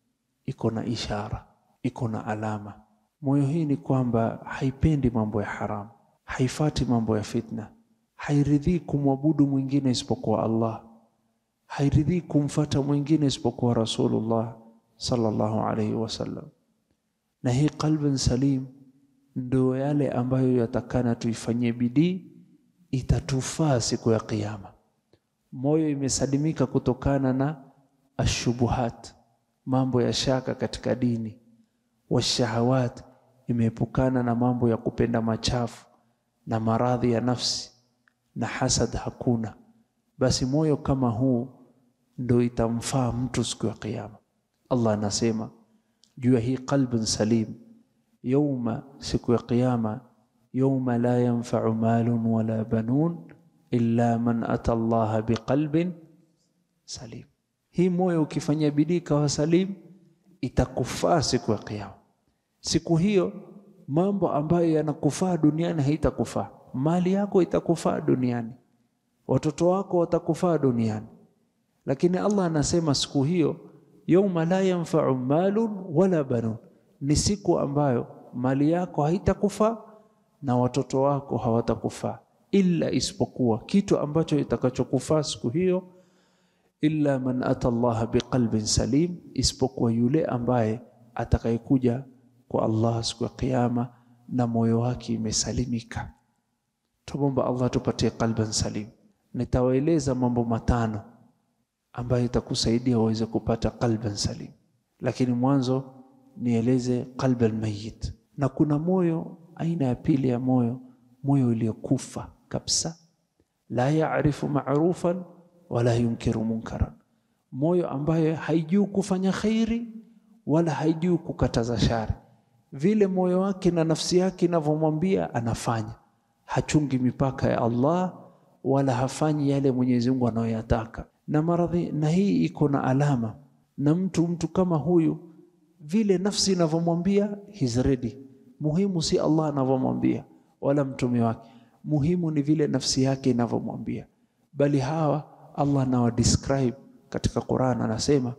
iko na ishara, iko na alama. Moyo hii ni kwamba haipendi mambo ya haramu, haifati mambo ya fitna, hairidhii kumwabudu mwingine isipokuwa Allah, hairidhii kumfata mwingine isipokuwa Rasulullah sallallahu alayhi wasallam. Na hii qalbun salim ndio yale ambayo yatakana tuifanyie bidii, itatufaa siku ya Kiyama. Moyo imesalimika kutokana na ashubuhat, mambo ya shaka katika dini, washahawat, imeepukana na mambo ya kupenda machafu na maradhi ya nafsi na hasad hakuna, basi moyo kama huu ndo itamfaa mtu siku ya Kiyama. Allah anasema juu ya hii qalbun salim, yauma, siku ya Kiyama, yauma la yanfau malun wala banun illa man ata Allaha biqalbin salim. Hii moyo ukifanya bidii kawa salim, itakufaa siku ya Kiyama. Siku hiyo mambo ambayo yanakufaa duniani haitakufaa. Mali yako itakufaa duniani, watoto wako watakufaa duniani, lakini Allah anasema siku hiyo, yauma la yanfau malun wala banun, ni siku ambayo mali yako haitakufaa na watoto wako hawatakufaa, illa isipokuwa kitu ambacho itakachokufaa siku hiyo, illa man ata Allah biqalbin salim, isipokuwa yule ambaye atakayekuja kwa Allah siku ya Kiyama na moyo wake imesalimika. Tumomba Allah tupatie qalban salim. Nitawaeleza mambo matano ambayo itakusaidia uweze kupata qalban salim, lakini mwanzo nieleze qalban mayit. Na kuna moyo aina ya pili ya moyo, moyo uliokufa kabisa, la yaarifu ma'rufan wala yunkiru munkaran, moyo ambaye haijui kufanya khairi wala haijui kukataza shari vile moyo wake na nafsi yake inavyomwambia anafanya, hachungi mipaka ya Allah wala hafanyi yale Mwenyezi Mungu anayoyataka. Na maradhi na hii iko na alama, na mtu mtu kama huyu vile nafsi inavyomwambia he's ready. Muhimu si Allah anavyomwambia wala mtume wake, muhimu ni vile nafsi yake inavyomwambia. Bali hawa Allah anawa describe katika Qur'an, anasema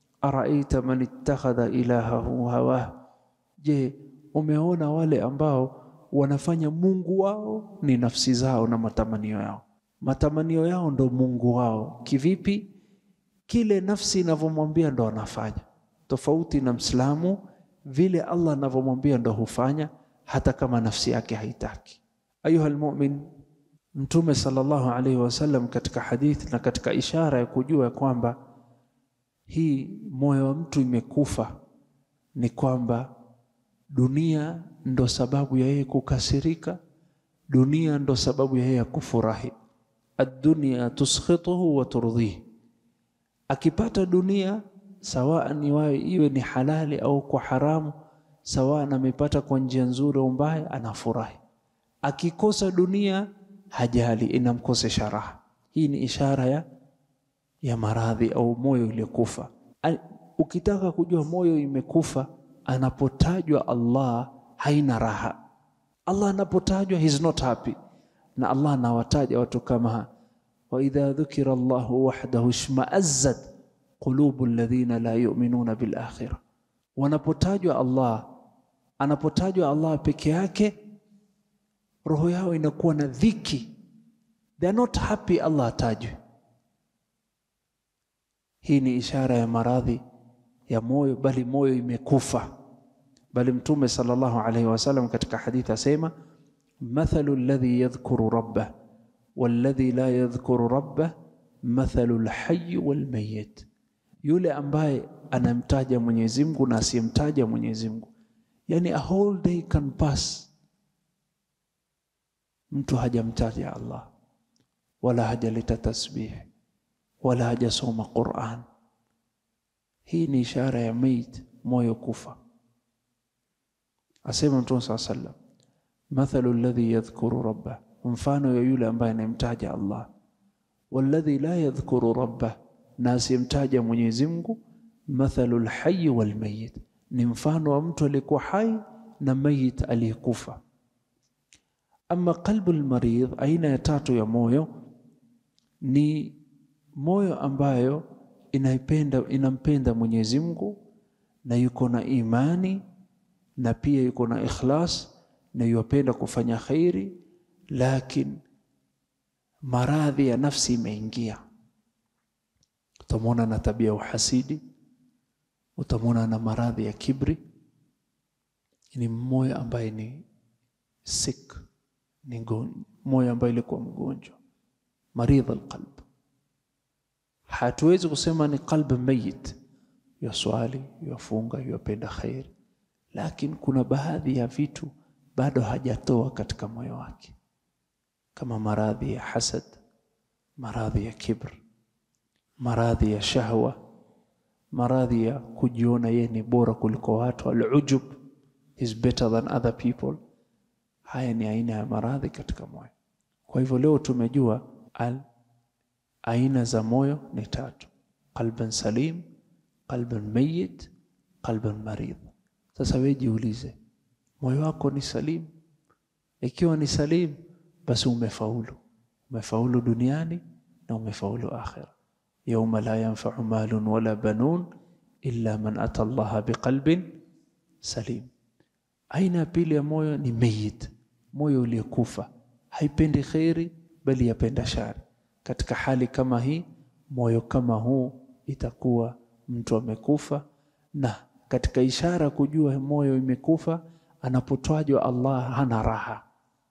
araita man ittakhadha ilahahu hawah Je, umeona wale ambao wanafanya Mungu wao ni nafsi zao na matamanio yao? Matamanio yao ndo Mungu wao. Kivipi? Kile nafsi inavyomwambia ndo anafanya, tofauti na Mslamu, vile Allah anavyomwambia ndo hufanya, hata kama nafsi yake haitaki. Ayuha almu'min, Mtume sallallahu alaihi wasallam katika hadithi na katika ishara ya kujua kwamba hii moyo wa mtu imekufa ni kwamba dunia ndo sababu ya yeye kukasirika, dunia ndo sababu ya yeye kufurahi. Ad-dunya tuskhituhu wa turdhihi, akipata dunia sawaan iwawe iwe ni halali au kwa haramu, sawaan amepata kwa njia nzuri au mbaya, anafurahi. Akikosa dunia hajali, inamkosesha raha. Hii ni ishara ya, ya maradhi au moyo uliokufa. Ukitaka kujua moyo imekufa anapotajwa Allah haina raha. Allah anapotajwa he's not happy, na Allah anawataja watu kama wa idha dhukira Allahu wahdahu ishma'azzat qulubu alladhina la yu'minuna bil akhirah. Wanapotajwa Allah, anapotajwa Allah peke yake, roho yao inakuwa na dhiki, they are not happy Allah atajwe. Hii ni ishara ya maradhi ya moyo, bali moyo imekufa. Bali Mtume sallallahu alaihi wasallam katika hadithi asema, mathalu alladhi yadhkuru rabbah walladhi la yadhkuru rabbah mathalu alhayy walmayyit, yule ambaye anamtaja Mwenyezi Mungu na asiyemtaja Mwenyezi Mungu. Yani a whole day can pass, mtu hajamtaja Allah wala hajaleta tasbih wala hajasoma Qur'an. Hii ni ishara ya mait, moyo kufa. Asema Mtume saa sallam, mathalu alladhi yadhkuru rabbah, mfano ya yule ambaye anamtaja Allah, walladhi la yadhkuru rabbah, na asiyemtaja Mwenyezi Mungu, mathalu alhayy walmayit, ni mfano wa mtu aliyekuwa hai na mayit aliyekufa. Ama qalbu almaridh, aina ya tatu ya moyo ni moyo ambayo inaipenda inampenda Mwenyezi Mungu na yuko na imani na pia yuko na ikhlas na yupenda kufanya khairi, lakini maradhi ya nafsi imeingia. Utamwona na tabia ya uhasidi, utamwona na maradhi ya kibri. Ni moyo ambaye ni sick, ni moyo ambaye ilikuwa mgonjwa, maridh alqalb Hatuwezi kusema ni qalb mayit, yaswali yafunga yapenda khairi, lakini kuna baadhi ya vitu bado hajatoa katika moyo wake. kama maradhi ya hasad, maradhi ya kibr, maradhi ya shahwa, maradhi ya kujiona yeye ni bora kuliko watu, alujub, is better than other people. Haya ni aina ya maradhi katika moyo. Kwa hivyo leo tumejua al aina za moyo ni tatu: qalban salim, qalban mayyit, qalban marid. Sasa wewe jiulize, moyo wako ni salim? Ikiwa ni salim, basi umefaulu, umefaulu duniani na umefaulu akhira. Yauma la yanfau malun wala banun illa man ata Allaha biqalbin salim. Aina ya pili ya moyo ni mayit, moyo uliokufa, haipendi kheri bali yapenda shari. Katika hali kama hii, moyo kama huu itakuwa mtu amekufa. Na katika ishara kujua moyo imekufa, anapotwajwa Allah hana raha.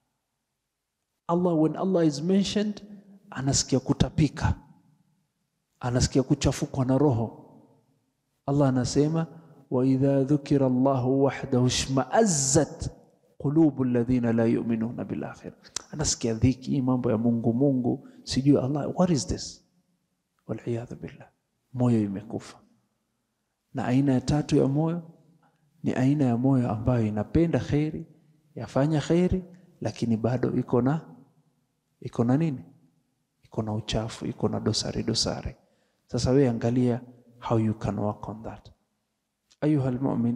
Allah, when Allah is mentioned, anasikia kutapika, anasikia kuchafukwa na roho. Allah anasema wa idha dhukira Allahu wahdahu shma'azzat qulubu alladhina la yu'minuna bil akhirah. Anasikia dhiki, mambo ya Mungu Mungu, sijui Allah, what is this? Wal iyadhu billah, moyo imekufa. Na aina ya tatu ya moyo ni aina ya moyo ambayo inapenda kheri, yafanya kheri, lakini bado iko na iko na nini? Iko na uchafu, iko na dosari dosari. Sasa wewe angalia how you can work on that. Ayuha almu'min,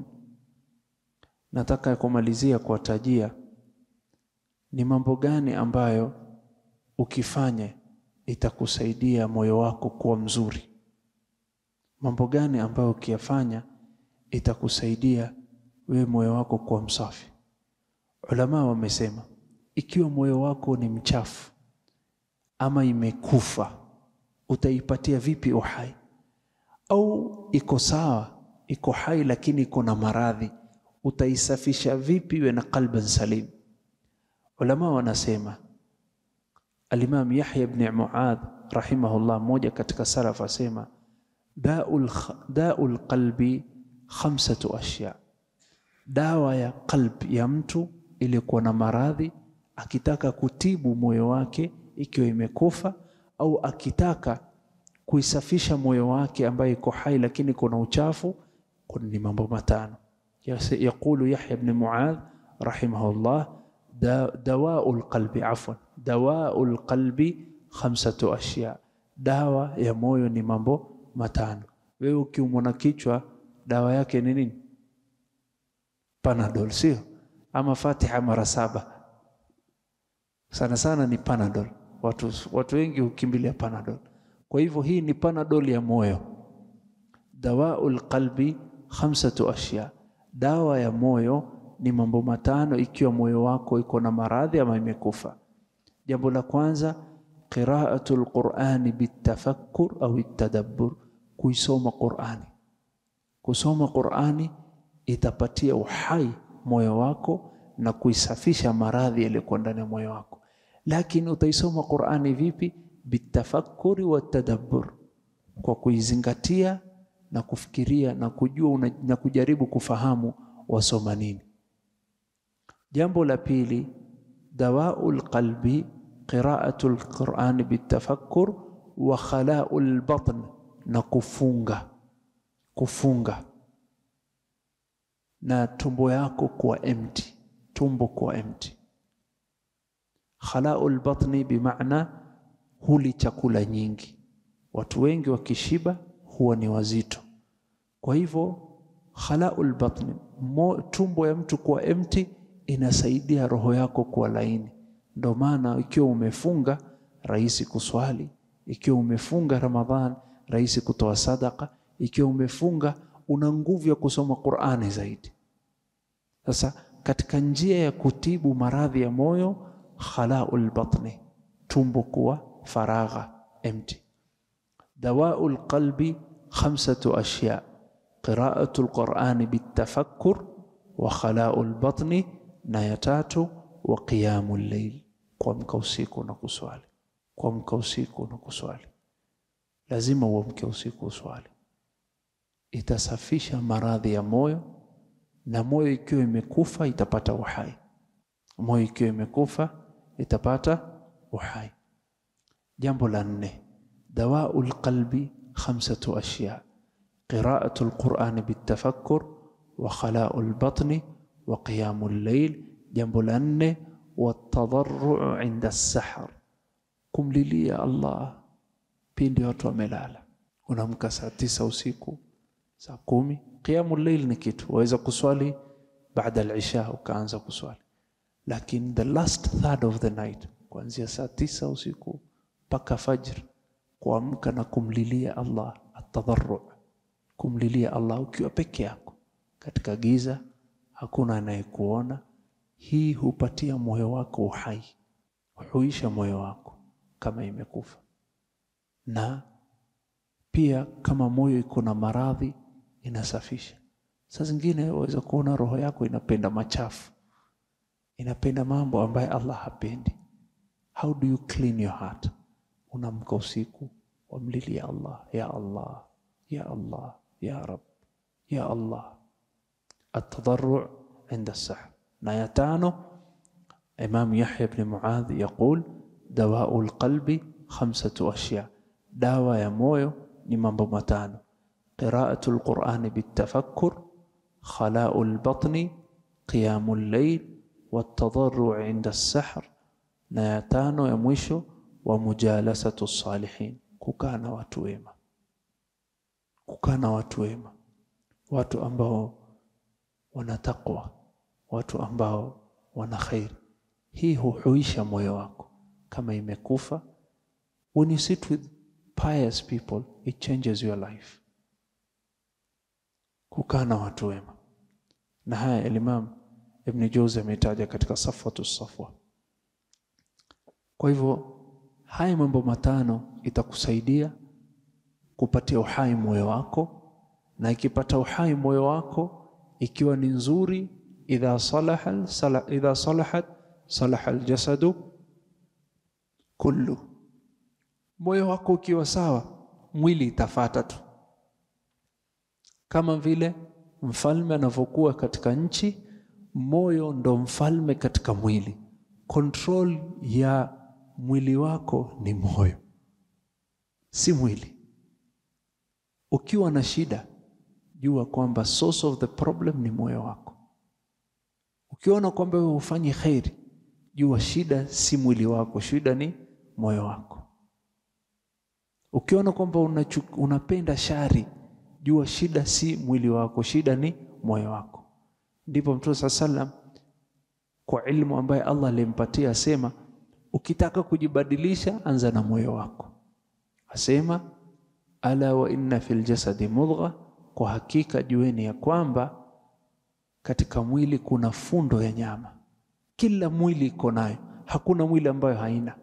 nataka kumalizia kuwatajia ni mambo gani ambayo ukifanya itakusaidia moyo wako kuwa mzuri. Mambo gani ambayo ukiyafanya itakusaidia wewe moyo wako kuwa msafi. Ulama wamesema ikiwa moyo wako ni mchafu ama imekufa, utaipatia vipi uhai? Au iko sawa, iko hai lakini iko na maradhi, utaisafisha vipi iwe na qalban salim? Ulama wanasema, Alimam Yahya ibn Muadh rahimahullah, mmoja katika salaf asema, daul daul qalbi khamsatu ashya, dawa ya qalbi ya mtu iliyokuwa na maradhi, akitaka kutibu moyo wake ikiwa imekufa au akitaka kuisafisha moyo wake ambaye iko hai lakini kuna uchafu, ni mambo matano. Yaqulu Yahya ibn Muadh rahimahullah, dawaul qalbi, afwan, dawaul qalbi khamsatu ashya, dawa ya moyo ni mambo matano. Wewe ukiumwa na kichwa dawa yake ni nini? Panadol, sio? Ama Fatiha mara saba. Sana sana ni Panadol. Watu, watu wengi hukimbilia Panadol. Kwa hivyo hii ni Panadol ya moyo. Dawaul qalbi khamsatu ashya, dawa ya moyo ni mambo matano, ikiwa moyo wako iko na maradhi ama imekufa. Jambo la kwanza, qiraatul Qur'ani bitafakkur au itadabbur, kuisoma Qur'ani. Kusoma Qur'ani itapatia uhai moyo wako na kuisafisha maradhi yaliyokuwa ndani ya moyo wako. Lakini utaisoma Qur'ani vipi? Bitafakuri wa tadabbur, kwa kuizingatia na kufikiria na kujua una, na kujaribu kufahamu wasoma nini. Jambo la pili, dawaul qalbi qiraatul Qur'ani bitafakkur wa khalaul batn, na kufunga kufunga na tumbo yako kuwa empty, tumbo kuwa empty. Khalaul batni bimaana huli chakula nyingi. Watu wengi wakishiba huwa ni wazito. Kwa hivyo khalaul batni, tumbo ya mtu kuwa empty inasaidia roho yako kuwa laini. Ndio maana ikiwa umefunga rahisi kuswali, ikiwa umefunga Ramadhan rahisi kutoa sadaka, ikiwa umefunga una nguvu ya kusoma Qur'ani zaidi. Sasa katika njia ya kutibu maradhi ya moyo, khalaul batni, tumbo kuwa faragha empty. Dawaul qalbi khamsatu ashya, qiraatul Qur'ani bitafakkur wa khalaul batni, na ya tatu wa qiyamul layl, kuamka usiku na kuswali. Kuamka usiku na kuswali, lazima uamke usiku uswali itasafisha maradhi ya moyo, na moyo ikiwa imekufa itapata uhai. Moyo ikiwa imekufa itapata uhai. Jambo la nne, dawau lqalbi khamsatu ashya qiraatu lqurani bitafakkur wa khalau lbatni wa qiyamu llail. Jambo la nne, watadharuu inda sahar, kumlilia Allah pindi watu wamelala. Unaamka saa tisa usiku, saa kumi. Qiyamu llail ni kitu waweza kuswali baada al-isha, ukaanza kuswali, lakini the last third of the night, kuanzia saa tisa usiku mpaka fajr, kuamka na kumlilia Allah, atadharru, kumlilia Allah ukiwa peke yako katika giza, hakuna anayekuona. Hii hupatia moyo wako uhai, huisha moyo wako kama imekufa na pia kama moyo iko na maradhi inasafisha. Saa zingine waweza kuona roho yako inapenda machafu, inapenda mambo ambayo Allah hapendi. How do you clean your heart? Unamka usiku wamlilia Allah, ya Allah, ya Allah, ya Rab, ya Allah. Atadharru inda sahar. Na ya tano, Imam Yahya ibn Muadh yaqul dawau lqalbi khamsatu ashya dawa ya moyo ni mambo matano: qiraatu lqurani bitafakkur, khalau lbatni, qiyamu llail, watadharru inda sahr. Na ya tano ya mwisho wa mujalasatu salihin, kukaa na watu wema, kukaa na watu wema, watu ambao wana taqwa, watu ambao wana khairi. Hii huhuisha moyo wako kama imekufa. When you sit with pious people it changes your life. Kukaa na watu wema, na haya Imam Ibn Jauzi ametaja katika Safwatu Safwa. Kwa hivyo haya mambo matano itakusaidia kupatia uhai moyo wako, na ikipata uhai moyo wako ikiwa ni nzuri, idha salaha sala, idha salahat salaha aljasadu kullu moyo wako ukiwa sawa, mwili itafata tu, kama vile mfalme anavyokuwa katika nchi, moyo ndo mfalme katika mwili. Control ya mwili wako ni moyo, si mwili. Ukiwa na shida, jua kwamba source of the problem ni moyo wako. Ukiona kwamba wewe hufanyi kheri, jua shida si mwili wako, shida ni moyo wako. Ukiona kwamba unapenda shari, jua shida si mwili wako, shida ni moyo wako. Ndipo Mtume saa sallam kwa ilmu ambaye Allah alimpatia asema, ukitaka kujibadilisha anza na moyo wako. Asema ala wa inna fil jasadi mudgha, kwa hakika jueni ya kwamba katika mwili kuna fundo ya nyama. Kila mwili iko nayo, hakuna mwili ambayo haina.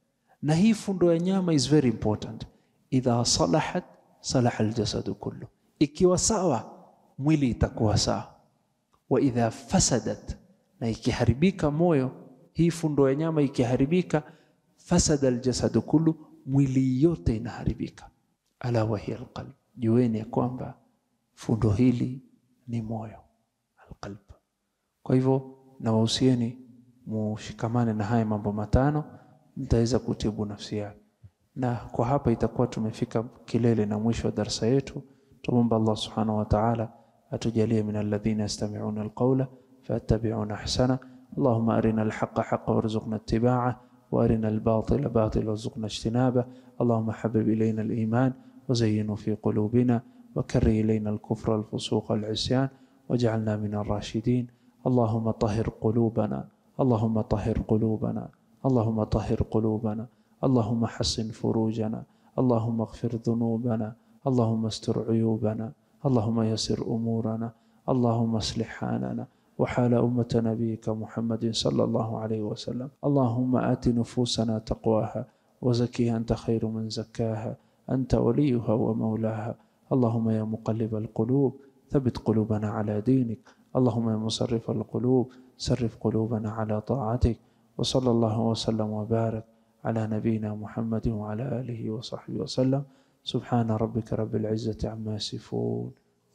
Na hii fundo ya nyama is very important idha salahat salaha aljasadu kullu, ikiwa sawa mwili itakuwa sawa. Wa idha fasadat, na ikiharibika moyo, hii fundo ya nyama ikiharibika, fasada aljasadu kullu, mwili yote inaharibika. Ala wa hiya alqalb, jueni ya kwamba fundo hili ni moyo, alqalb. Kwa hivyo nawahusieni mushikamane na haya mambo matano, mtaweza kutibu nafsi yake na kwa hapa itakuwa tumefika kilele na mwisho wa darsa yetu. Tumomba Allah subhanahu wa ta'ala atujalie min alladhina yastami'una alqawla fayattabi'una ahsana. Allahumma arina alhaqqa haqqan warzuqna ittiba'ah wa arina albatila batila warzuqna ijtinabah. Allahumma habib ilayna aliman وزينه في قلوبنا وكره إلينا الكفر والفسوق والعصيان واجعلنا من الراشدين اللهم طهر قلوبنا اللهم طهر قلوبنا اللهم طهر قلوبنا اللهم حسن فروجنا اللهم اغفر ذنوبنا اللهم استر عيوبنا اللهم يسر أمورنا اللهم اصلح حالنا وحال أمة نبيك محمد صلى الله عليه وسلم اللهم آت نفوسنا تقواها وزكيها أنت خير من زكاها أنت وليها ومولاها اللهم يا مقلب القلوب ثبت قلوبنا على دينك اللهم يا مصرف القلوب صرف قلوبنا على طاعتك وصلى الله وسلم وبارك على نبينا محمد وعلى آله وصحبه وسلم سبحان ربك رب العزة عما يصفون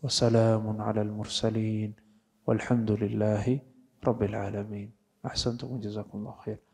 وسلام على المرسلين والحمد لله رب العالمين أحسنتم وجزاكم الله خير